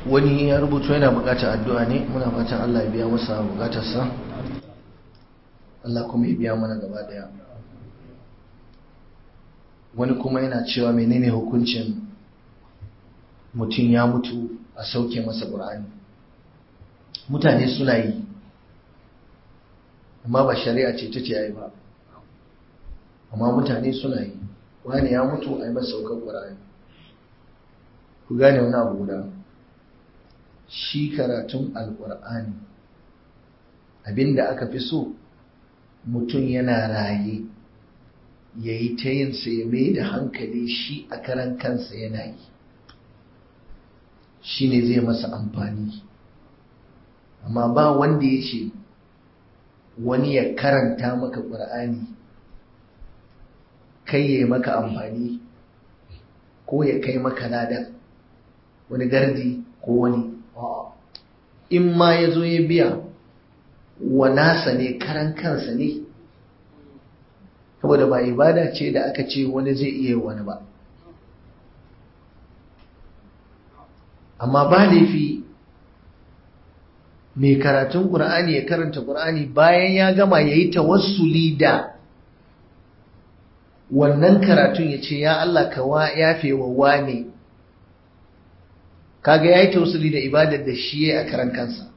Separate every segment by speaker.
Speaker 1: wani ya rubuta yana bukatar addu'a ne muna fatan Allah ya biya masa bukatarsa Allah kuma ya biya mana gaba daya wani kuma yana cewa menene hukuncin mutum ya mutu a sauke masa ƙur'ani mutane suna yi amma ba shari'a ce ta ce ya yi ba amma mutane suna yi wani ya mutu a yi masa saukar ƙur'ani ku gane wani abu guda shi karatun alƙur'ani abinda aka fi so mutum yana raye ya yi ta yin ya mai da hankali shi a karan kansa yana yi shi ne zai masa amfani amma ba wanda ya ce wani ya karanta maka ƙur'ani kai ya maka amfani ko ya kai maka lada wani gardi ko wani in ma ya zo ya biya wa nasa ne karan kansa ne saboda ba ibada ce da aka ce wani zai iya wani ba amma ba laifi mai karatun ƙur'ani ya karanta ƙur'ani bayan ya gama ya yi tawassuli da wannan karatun ya ce ya Allah ka yafe wa wane kaga ya yi tawassuli da ibadar da shi ya a karan kansa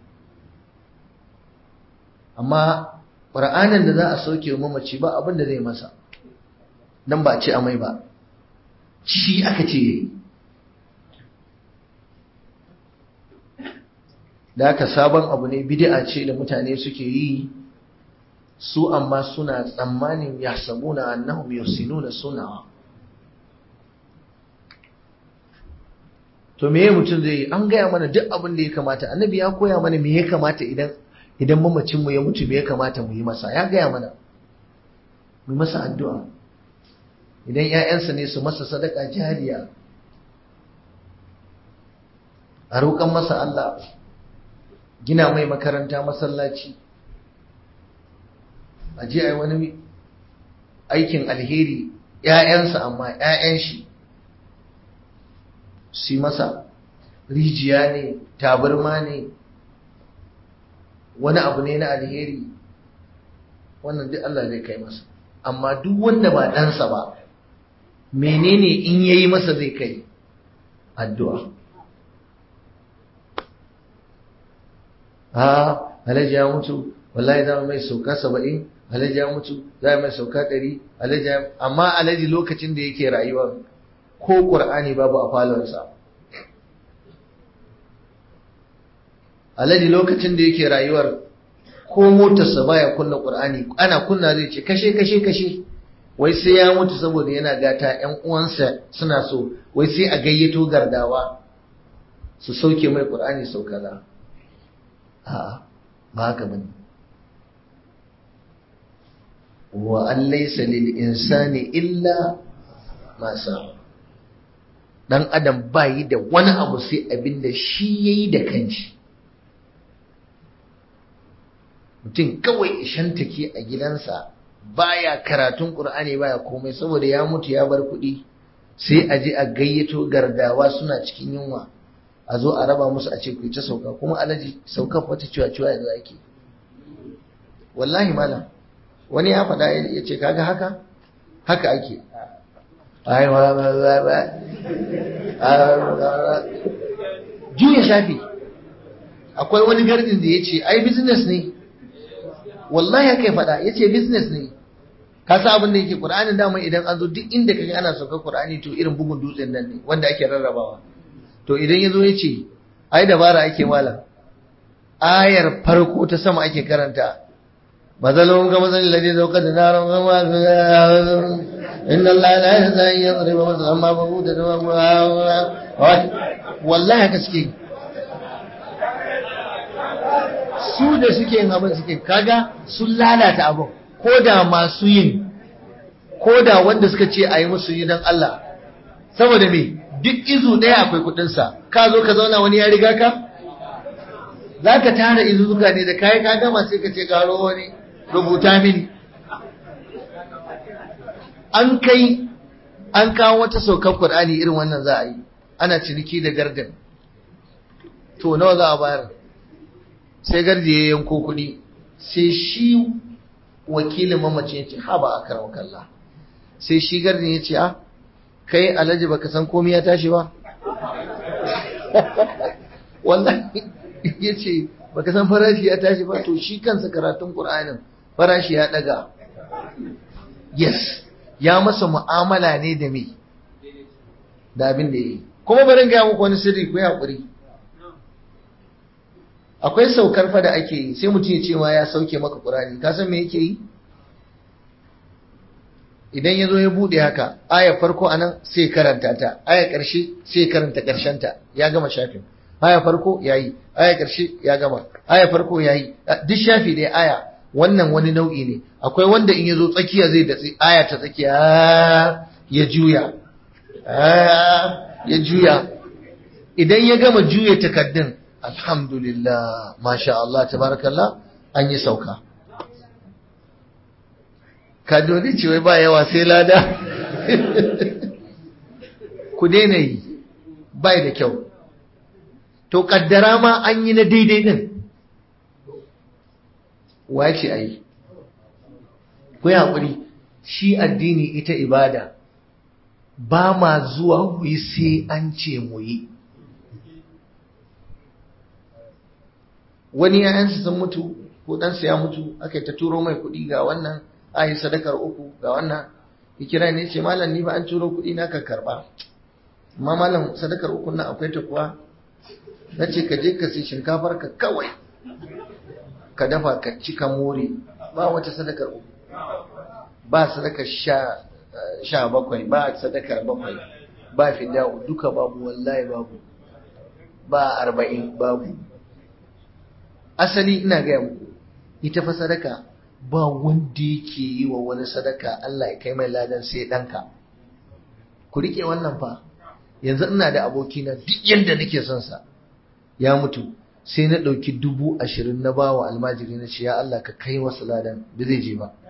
Speaker 1: amma ƙur'anin da za a sauke wa mamaci ba abin da zai masa nan ba a ce amai ba shi aka ce yayi da aka sabon abu ne bid'a ce da mutane suke yi su amma suna tsammanin yahsabuna annahum yusinuna suna to meye mutum zai yi an gaya mana duk abin da ya kamata annabi ya koya mana me ya kamata idan idan mamacin mu ya mutu me ya kamata mu yi masa ya gaya mana mu masa addu'a idan ƴaƴansa ne su masa sadaka jariya a roƙan masa Allah gina mai makaranta masallaci a je a yi wani aikin alheri ‘ya'yansa amma ‘ya'yan shi su masa rijiya ne tabarma ne wani abu ne na alheri wannan duk Allah zai kai masa amma duk wanda ba ɗansa ba menene in yayi masa zai kai addu'a ha alhaji ya mutu wallahi za mu mai sauka saba'in alhaji ya mutu za mu mai sauka ɗari alhaji amma alhaji lokacin da yake rayuwa ko ƙur'ani babu a falonsa alhaji lokacin da yake rayuwar ko motarsa baya kunna ƙur'ani ana kunna zai ce kashe kashe kashe wai sai ya mutu saboda yana gata ƴan uwansa suna so wai sai a gayyato gardawa su sauke mai ƙur'ani sau kaza a'a ba haka bane wa an laysa lil insani illa ma sa'a dan adam bayi da wani abu sai abinda shi yayi da kanshi mutum kawai ishantake a gidansa baya karatun qur'ani baya komai saboda ya mutu ya bar kuɗi sai a je a gayyato gardawa suna cikin yunwa a zo a raba musu a ce ku ta sauka kuma alaji sauka wata ciwa ciwa yanzu ake wallahi malam wani ya faɗa ya ce kaga haka haka ake ai ma ba ba ba juya shafi akwai wani gardin da ya ce ai business ne wallahi haka ya faɗa ya ce business ne ka sa abin da yake ƙur'anin dama idan an zo duk inda kaga ana sauka ƙur'ani to irin bugun dutsen nan ne wanda ake rarrabawa to idan ya zo ya ce ai dabara ake mala ayar farko ta sama ake karanta mazalon ga mazalin ladai zaukar da naron gama inna Allah la yahza an yadriba masalan ma babu da wallahi haka suke su da suke yin abin suke kaga sun lalata abin ko da masu yin ko da wanda suka ce a yi musu yi don Allah saboda me duk izu ɗaya akwai kuɗinsa ka zo ka zauna wani ya riga ka za ka tara izuzuka ne da kayi ka gama sai ka ce karo wani rubuta mini an kai an kawo wata saukar Qur'ani irin wannan za a yi ana ciniki da gardan to nawa za a bayar sai gardi ya yanko kuɗi sai shi wakilin mamaci ya ce ha ba a karamar kalla sai shi gardin ya ce a kai alhaji baka san komai ya tashi ba wallahi ya ce baka san farashi ya tashi ba to shi kansa karatun ƙur'anin farashi ya ɗaga yes ya masa mu'amala ne da me da abin da ya yi kuma barin gaya muku wani sirri ku yi haƙuri akwai saukar fa da ake yi sai mutum ya ce ma ya sauke maka ƙur'ani ka san me yake yi idan ya zo ya buɗe haka aya farko a nan sai karanta ta aya ƙarshe sai karanta ta ya gama shafin aya farko ya yi aya ƙarshe ya gama aya farko ya yi duk shafi ɗaya aya wannan wani nau'i ne akwai wanda in ya zo tsakiya zai datsi aya ta tsakiya ya juya ya juya idan ya gama juya takaddun alhamdulillah masha Allah tabarakallah an yi sauka kadoni ce wai ba yawa sai lada ku daina yi bai da kyau to kaddara ma an yi na daidai din wa ce a yi ku yi haƙuri shi addini ita ibada ba ma zuwa mu yi sai an ce mu yi wani ‘ya'yansa sun mutu ko ɗansa ya mutu aka yi ta turo mai kuɗi ga wannan a yi sadakar uku ga wannan ya kira ne ce malam ni ba an turo kuɗi na ka karɓa amma malam sadakar uku na akwai ta kuwa na ce ka je ka sai shinkafar ka kawai ka dafa ka ci ka more ba wata sadakar uku ba sadakar sha sha bakwai ba sadakar bakwai ba fida'u duka babu wallahi babu ba arba'in babu asali ina gaya muku ita fa sadaka ba wanda yake yi wa wani sadaka Allah ya kai mai ladan sai ɗanka ku rike wannan fa yanzu ina da abokina duk yadda nake son sa ya mutu sai na ɗauki dubu ashirin na bawa almajiri na ce ya Allah ka kai masa ladan da zai je ba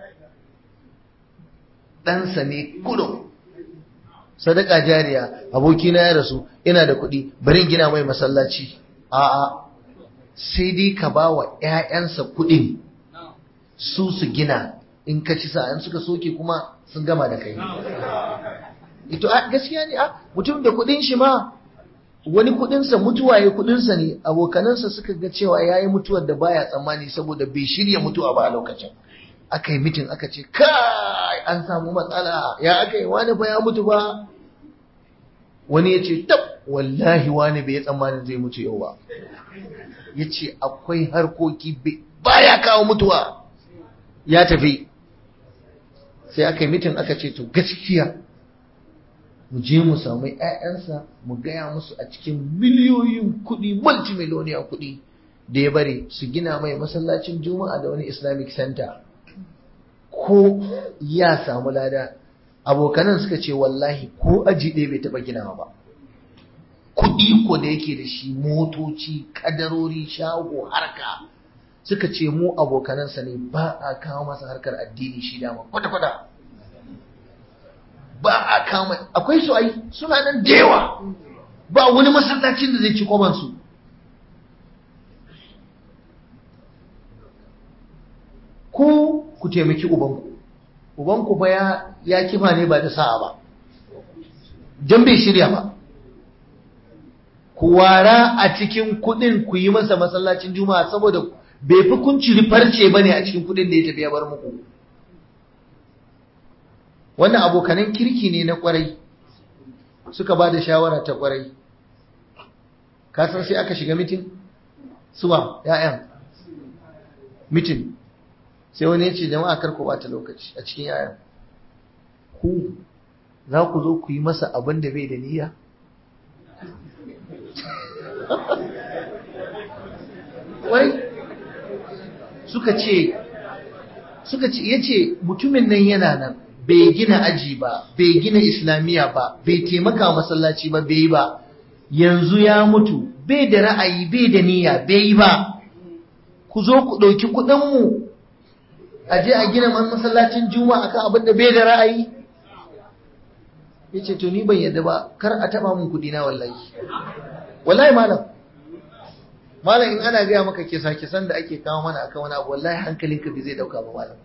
Speaker 1: ɗansa ne kudu sadaka jariya abokina ya rasu ina da kuɗi bari gina mai masallaci a'a sai dai ka ba wa ‘ya'yansa kuɗin su su gina in ka ci sa'an suka soke kuma sun gama da kai ito a gaskiya ne a mutum da kuɗin shi ma wani kuɗinsa mutuwa ya kuɗinsa ne abokanansa suka ga cewa ya yi mutuwar da baya tsammani saboda bai shirya mutuwa ba a lokacin aka yi mitin aka ce kai an samu matsala ya aka yi wani fa ya mutu ba wani ya ce tab wallahi wani bai tsammanin zai mutu yau ba ya ce akwai harkoki baya kawo mutuwa ya tafi sai aka yi mitin aka ce to gaskiya mu je mu samu 'ya'yansa mu gaya musu a cikin miliyoyin kuɗi multimiloniya kuɗi da ya bari su gina mai masallacin juma'a da wani islamic center ko ya samu lada abokanan suka ce wallahi ko aji ɗaya bai taɓa ginawa ba kuɗi ko da yake da shi motoci kadarori shago harka suka ce mu abokanansa ne ba a kawo masa harkar addini shi dama kwata-kwata ba a kawo akwai su ai suna nan da yawa ba wani masallacin da zai ci kwabansu ku ku taimaki ubanku ubanku ba ya ya kifa ne ba da sa'a ba don bai shirya ba ku wara a cikin kudin ku yi masa masallacin juma'a saboda bai fi kun ciri farce ba ne a cikin kudin da ya tafi ya bar muku wannan abokanan kirki ne na kwarai suka ba da shawara ta kwarai kasan sai aka shiga mitin suwa ya'yan mitin sai wani ya ce jama'a kar ku bata lokaci a cikin yayan ku za ku zo ku yi masa abin da bai da niyya wai suka ce suka ce ya ce mutumin nan yana nan bai gina aji ba bai gina islamiyya ba bai taimaka masallaci ba bai yi ba yanzu ya mutu bai da ra'ayi bai da niyya bai yi ba ku zo ku ɗauki kuɗinmu a je a gina masallacin juma'a kan abin da bai da ra'ayi ya ce to ni ban yadda ba kar a taba mun kudi na wallahi wallahi malam malam in ana gaya maka kisa kisan da ake kawo mana akan wani abu wallahi hankalinka bai zai dauka ba malam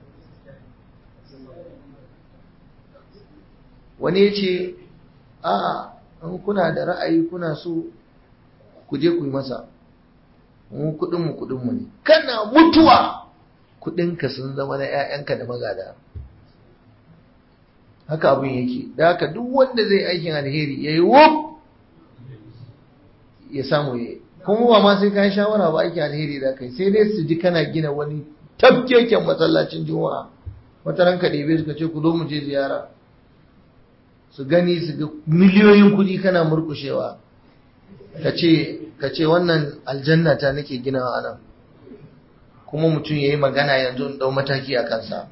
Speaker 1: wani ya ce a in kuna da ra'ayi kuna so ku je ku yi masa mu kudinmu kudinmu ne kana mutuwa kudinka sun zama na 'ya'yanka da magada haka abin yake da haka duk wanda zai aikin alheri ya yi wuf ya samu ya kuma ba ma sai ka yi shawara ba aikin alheri da kai sai dai su ji kana gina wani tafkeken masallacin juma'a wata ranka ɗebe suka ce ku zo mu je ziyara su gani su ga miliyoyin kuɗi kana murkushewa ka ce wannan aljanna ta nake ginawa nan kuma mutum ya yi magana yanzu in ɗau mataki a kansa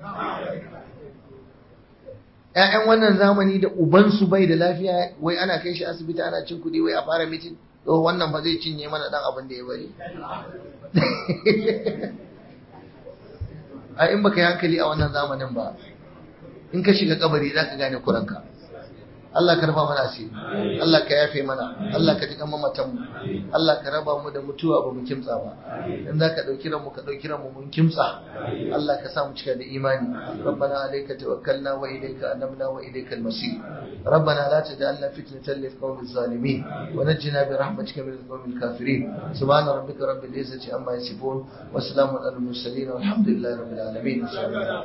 Speaker 1: ‘ya'yan wannan zamani da ubansu bai da lafiya wai ana kai shi asibiti ana cin kuɗi wai a fara mitin to wannan ba zai cinye mana ɗan abin da ya bari a in baka yi hankali a wannan zamanin ba in ka shiga kabari za ka gane kuranka Allah ka raba mana asiri Allah ka yafe mana Allah ka tuka mamatan mu Allah ka raba mu da mutuwa ba mu kimtsa ba in za ka ɗauki ranmu ka ɗauki ranmu mun kimtsa Allah ka sa mu cika da imani rabbana alayka tawakkalna wa ilayka anabna wa ilayka al-masir rabbana la taj'alna fitnatan lil qawmi zalimin wa najjina bi rahmatika min al-qawmi al-kafirin subhana rabbika rabbil izzati amma yasifun wa salamun alal mursalin walhamdulillahi rabbil alamin